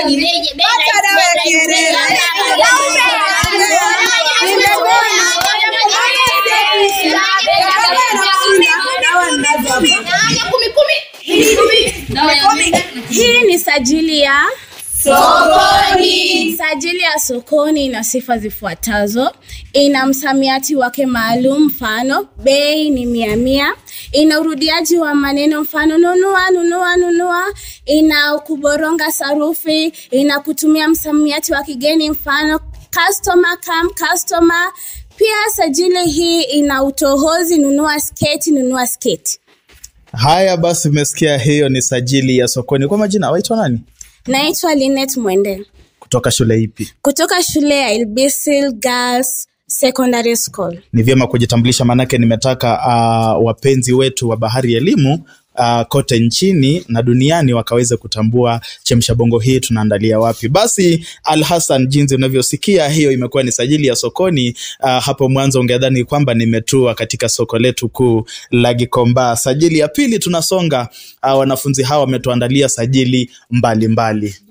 Pata dawa ya kiherehere. Hii ni sajili ya sokoni. Sajili ya sokoni ina sifa zifuatazo: ina msamiati wake maalum, mfano bei ni mia mia. Ina urudiaji wa maneno, mfano nunua, nunua, nunua. Ina kuboronga sarufi. Ina kutumia msamiati wa kigeni, mfano customer, come customer. Pia sajili hii ina utohozi, nunua sketi, nunua sketi. Haya basi, umesikia hiyo ni sajili ya sokoni. Kwa majina waitwa nani? Naitwa Linet Mwende Kutoka shule ipi? kutoka shule ya Ilbisil Girls Secondary School. Ni vyema kujitambulisha, maanake nimetaka uh, wapenzi wetu wa Bahari ya Elimu uh, kote nchini na duniani wakaweze kutambua chemsha bongo hii tunaandalia wapi. Basi Al Hassan, jinsi unavyosikia, hiyo imekuwa ni sajili ya sokoni. Uh, hapo mwanzo ungedhani kwamba nimetua katika soko letu kuu la Gikomba. Sajili ya pili tunasonga. Uh, wanafunzi hawa wametuandalia sajili mbalimbali mbali.